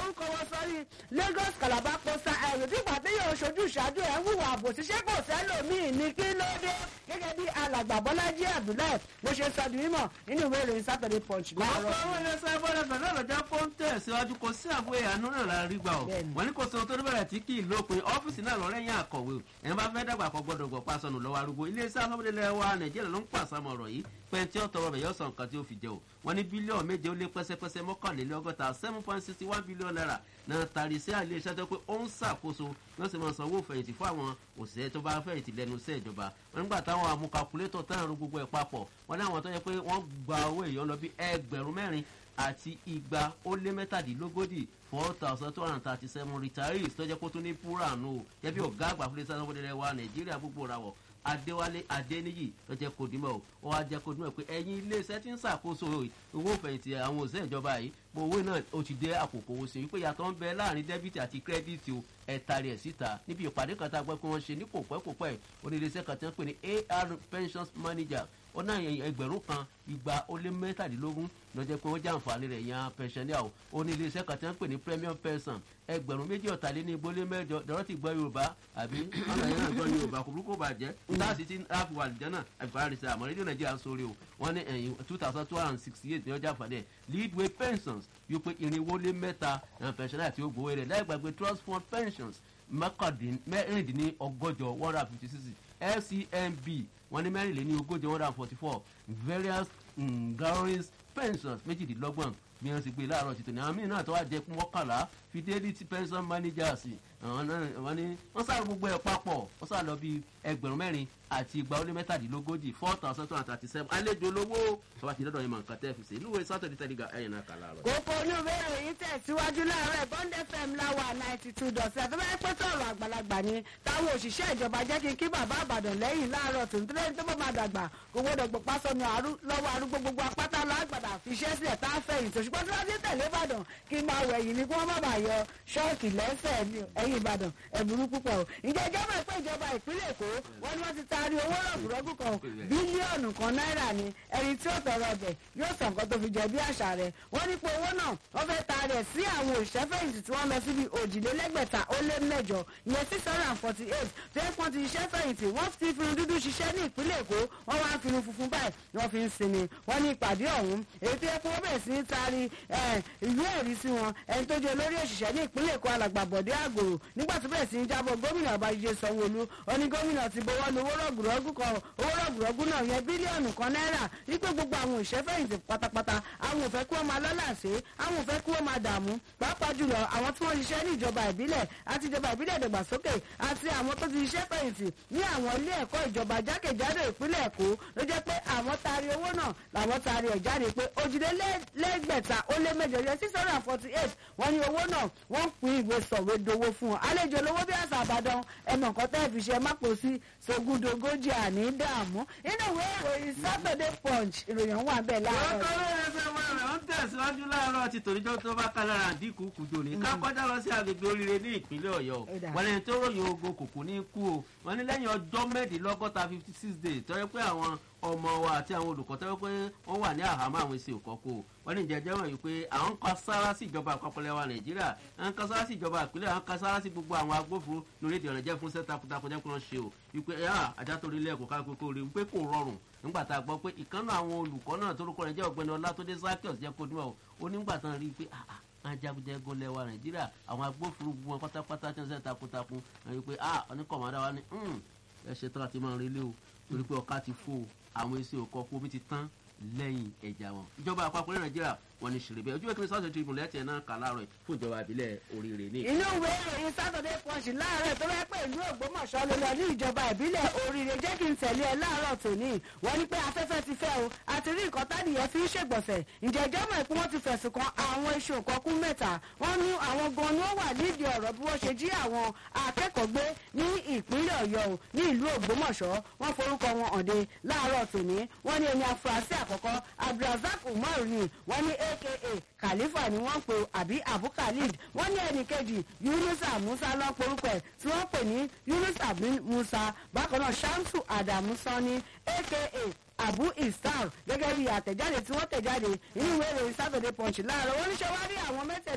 orúkọ wọn sọrí Lagos Calabar coastal highway bí pàtẹ́ yóò ṣojú ìṣáájú ẹ̀ ń hùwà àbòsí ṣé kò sẹ́lòmíì ní kí ló dé gẹ́gẹ́ bí alàgbà Bọ́lájí Abdullahi bó ṣe sọ di mímọ̀ nínú ìwé ìròyìn Saturday Punch láàárọ̀. ọ̀pọ̀ àwọn ilé sábọ́dọ̀ pẹ̀lú ọ̀lọ́jà pọ́ńtẹ̀ síwájú kò sí àbúrò ìyànú náà la rí gbà ọ́ Bẹ́ẹ̀ni. wọ́n ní kò sóhun tó ní bẹ̀rẹ̀ tí kì í lópin ọ́fíìsì náà lọ́rẹ́yìn àkọ̀wé o ẹni bá fẹ́ dàgbà kọ́ gbọ́dọ̀ gbọ́ pásọ̀nù lọ́wọ́ arúgbó iléeṣẹ́ afọ́bílẹ̀ wa Nàìjíríà ló ń pàṣàmọ̀ ọ̀rọ̀ yìí pẹ̀ntì ọ̀tọ̀rọ̀ bẹ̀ yóò sọ nǹkan tí ó fi jẹ o wọ́n ní bílíọ̀nù méje ó lé pẹ́sẹ́pẹ́sẹ́ mọ́kànlélọ́gọ́ta seven point sixty one billion naira náà tari sí àlẹ́ iṣẹ́ tó pé ó ń ṣàkóso wọ́n sì máa sanwó fẹ̀yìntì fún àwọn òṣìṣẹ́ tó bá fẹ̀yìntì lẹ́nu iṣẹ́ ìjọba wọ́n nígbà táwọn amúkakulétọ̀ tán àrùn gbogbo ẹ̀ papọ̀ wọ́n ní àwọn tó yẹ pé wọ́n gba owó èèyàn lọ bí ẹgbẹ̀rún mẹ́rin àti igba ó lé mẹ́tàdínlógójì four thousand two hundred and thirty seven retirees tó jẹ́ kó tún ní púránù o jẹ́ bí ọ̀gá àgbà fúnlẹ̀ sáà fúnlẹ̀ wa Nàìjíríà gbogbo ra wọ̀ Adéwálé Adéníyì ló jẹ́ kó dimọ̀ o ó wá jẹ́ kó dimọ̀ pé ẹ̀yin iléeṣẹ́ tí ń ṣàkóso owó fẹ̀yìntì àwọn òṣìṣẹ́ ìjọba yìí mo owó náà ó ti dé àkókò owó sí wípé yàtọ̀ ń bẹ láàrin dẹ́bìtì àti kírẹ́dìtì o ẹ̀ta rẹ̀ síta níbi ìpàdé kan tá a gbọ́ pé wọ́n ṣe ní kò pẹ́ kò pẹ́ oníléeṣẹ́ kan tí wọ́n pè ní AR Pensions Manager ó náà ẹgbẹ̀rún kan igba ó lé mẹ́tàdínlógún ló jẹ́ pé ó jẹ́ àǹfààní rẹ̀ yan pensioner o ó ní iléeṣẹ́ kan tí wọ́n pè ní premium pension ẹgbẹ̀rún méjì ọ̀tàléní igbólé mẹ́jọ dọ̀rọ̀ ti gbọ́ yorùbá àbí ọ̀nà yẹn náà gbọ́ yorùbá kò burúkú bàjẹ́ táàsì tí ráàfù wà lìjẹ́ náà àfihàn rẹ̀ àmọ́ rédíò nàìjíríà ń sórí o wọ́n ní ẹ̀yìn two thousand two hundred and sixty eight ní ọjà àǹfààní ẹ̀ leadway pensions yóò pé irinwó lé mẹ́ta pensioner àti ògbówó rẹ̀ láì gbàgbé trust fund pensions mẹ́rìndínlọ́gọ́jọ one hundred and fifty six fcmb wọ́n ní mẹ́rìnléní ogójì one hundred and forty four various um, galleries pensions méjìdínlọ́gbọ̀n bí wọ́n ti gbé láàárọ̀ títò ní àwọn míì náà tó wá jẹ́ mọ́kànlá fidelity pension managers àwọn náà wọ́n ní wọ́n sáré gbogbo ẹ̀ papọ̀ wọ́n sáré lọ bí ẹgbẹ̀rún mẹ́rin àti igba ó lé mẹ́tàdínlógójì four thousand two hundred and thirty seven àlejò lówó tọ́wọ́ ti dọ́dọ̀ yín mọ̀ nǹkan tẹ́ fi ṣe ìlú ìwé sátọ̀dì tẹ́lígà ẹ̀yìn náà kà láàárọ̀. kókó olúwe ìròyìn tẹ̀síwájú láàárọ̀ Bond FM láwà ninety two dot seven tó bá yẹ pé sọ̀rọ̀ àgbàlagbà ni táwọn òṣìṣẹ́ ìjọba jẹ́ kí n kí bàbá àbàdàn lẹ́yìn láàárọ̀ tó ń tẹ́lẹ̀ tó bá máa dàgbà kò gbọ́dọ̀ gbọ́ pásọ̀nù lọ́wọ́ arúgbó gbogbo apáta lágbàdà fi iṣẹ́ sílẹ̀ tá a fẹ̀yìn tó ṣùgbọ́n tí wọ́n ti tẹ̀lé Ìbàdàn kí n máa wẹ̀yìn ni kí wọ́n má bàa yọ ṣọ́ọ̀kì lẹ́sẹ̀ ẹ̀yìn Ìbàdàn ẹ̀bùrú púpọ̀ o ǹjẹ́ ìjọba ìpín ìjọba ìpínlẹ̀ Èkó wọ́n ní wọ́n ti taari owó rọ̀gùrọ̀gù kan bílíọ̀nù kan náírà ni ẹni tí ó tọrọ ọbẹ̀ yóò sọ nǹkan tó fi jẹ bí àṣà rẹ̀ wọ́n ní pé owó náà wọ́n fẹ́ taari ẹ̀ sí àwọn òṣìṣẹ́fẹ̀yìntì tí wọ́n lọ síbi òjìlélẹ́gbẹ̀ta ó lé mẹ́jọ ìyẹn six hundred and forty eight tó yẹ kán ti ṣiṣẹ́ fẹ̀yìntì wọ́n ti fi dúdú ṣiṣẹ́ ní ìpínlẹ̀ Èkó wọ́n wá ń fi funfun báyìí ni wọ́n fi ń sinmi wọ́n ní ìpàdé ọ̀hún èyí tó yẹ kó wọ́n bẹ̀rẹ̀ sí ní taari ìwé ẹ̀rí sí wọn ẹni tó jẹ́ olórí òṣìṣẹ́ ní ìpínlẹ̀ Èkó alàgbà Bọ̀dé Àgòrò nígbà tó bẹ̀rẹ̀ sí ní jábọ̀ gómìnà Babájídé Sanwó-Olú ó ní gómìnà ti bọwọ́ lu owó rọ̀gùrọ̀gù kan owó rọ̀gùrọ̀gù náà yẹn bílíọ̀nù kan náírà wípé gbogbo àwọn òṣìṣẹ́fẹ̀yìntì pátápátá àwọn ò fẹ́ kí wọ́n máa lọ́làṣe àwọn ò fẹ́ kí wọ́n máa dààmú pàápàá jùlọ àwọn tí wọ́n ṣiṣẹ́ ní ìjọba ìbílẹ̀ àti ìjọba ìbílẹ̀ ìdàgbàsókè àti àwọn tó ti ṣiṣẹ́ fẹ̀yìntì ní àwọn ilé ẹ̀kọ́ ìjọba jákèjádò ìpínlẹ̀ Èkó ló jẹ́ pé àwọn taari owó náà làwọn taari ẹ̀ jáde pé òjìlélẹ́gbẹ̀ta ó lé mẹ́jọ yẹ six hundred and forty eight wọ́n ní owó náà wọ́n ń pín ìwé sọ̀wédowó fún wọn àlejò lówó bí àṣà àbàdàn ẹ̀mọ̀ nǹkan tẹ́ fi ṣe má pò sí sogúndogójì àní dààmú nínú ìwé ìròyìn Saturday Punch ìròyìn wà bẹ́ẹ̀ láàárọ̀. lọ́kọ́rọ́ ẹsẹ̀ wọn rẹ̀ ń tẹ̀síwájú láàárọ̀ ti tòníjọ́ tó bá ká lára dínkù kùjò ní ká kọjá lọ sí agbègbè oríire ní ìpínlẹ̀ Ọ̀yọ́ wọn lẹ́yìn tó ròyìn ogun kòkó ní kú o wọn ní lẹ́yìn ọjọ́ mẹ́ẹ̀ẹ́dínlọ́gọ́ta fifty six days tọ́jú pé àwọn ọmọ wa àti àwọn olùkọ́ tọ́jú pé wọ́n wà ní àhámọ́ àwọn èsì òkọ́kọ́ wọ́n ní ìjẹ́jẹ́ wọ̀nyí pé àwọn kan sára sí ìjọba àpapọ̀ lẹ́wà Nàìjíríà àwọn kan sára sí ìjọba ìpínlẹ̀ àwọn kan sára sí gbogbo àwọn agbófinró lórí èdè ọ̀nà jẹ́ fún sẹ́ takuntakun jẹ́ kí wọ́n ṣe o wípé ajá tó rí lẹ́ẹ̀kọ́ ká kókó rí wípé kò rọrùn nígbà tá a gbọ́ pé ìkànnà àwọn olùkọ́ náà tó lóko rẹ̀ jẹ́ ọ̀gbẹ́ni Ọlátúndé Zakios jẹ́ kó dúró o nígbà tán rí i pé àwọn jagunjagun lẹ́wà Nàìjíríà àwọn agbófinró gbogbo wọn pátápátá tí wọ́n ṣe takuntakun wípé oníkọ̀mọ́dá wa ní ẹ ṣe tán àti máa rí lé o torí pé ọ̀ká ti fò àwọn èsì òkọ kó omi ti tán lẹ́yìn ẹ̀jà wọn. ìjọba àpapọ̀ ní nàìjíríà wọn ní ṣèrèbẹ ojú ìkíni sọ́ọ̀sì tribune lẹ́tẹ̀ẹ́ náà kà láàárọ̀ fún ìjọba ìbílẹ̀ oríire ní. inú ìwé ìròyìn Saturday Punch láàárọ̀ tó bá pẹ́ ìlú Ògbómọ̀ṣọ́ ló lọ ní ìjọba ìbílẹ̀ oríire jẹ́ kí n tẹ̀lé ẹ láàárọ̀ tòní wọ́n ní pé afẹ́fẹ́ ti fẹ́ o àti rí nǹkan tádìyẹ fi ń ṣègbọ̀nsẹ̀ ǹjẹ́ ìjọba ìpín wọn ti fẹ̀sùn kan àwọn iṣu òkọ́kú mẹ́ta wọ́n ní àwọn gan ni ó wà nídìí ọ̀rọ̀ bí wọ́n ṣe jí àwọn akẹ́kọ̀ọ́ gbé ní ìpínlẹ̀ Ọ̀yọ́ o ní ìlú Ògbómọ̀ṣọ́ wọ́n forúkọ wọn hàn dé láàárọ̀ tòní wọ́n ní ẹni afurasí àkọ́kọ́ Abdulrasaq Umar ni wọ́n ní aka Khalifa ni wọ́n pe àbí Abu Khalid wọ́n ní ẹnì kejì Yunusa Musa lọ́ porúkọ ẹ̀ tí wọ́n pè ní Yunusa bin Musa bákan náà Shamsu Adamu Sani aka Abu Isar gẹ́gẹ́ bí àtẹ̀jáde tí wọ́n tẹ̀jáde nínú ìwé ìròyìn Saturday Punch láàárọ̀ wọ́n ní ṣe wá rí àwọn mẹ́tẹ̀ẹ̀ta.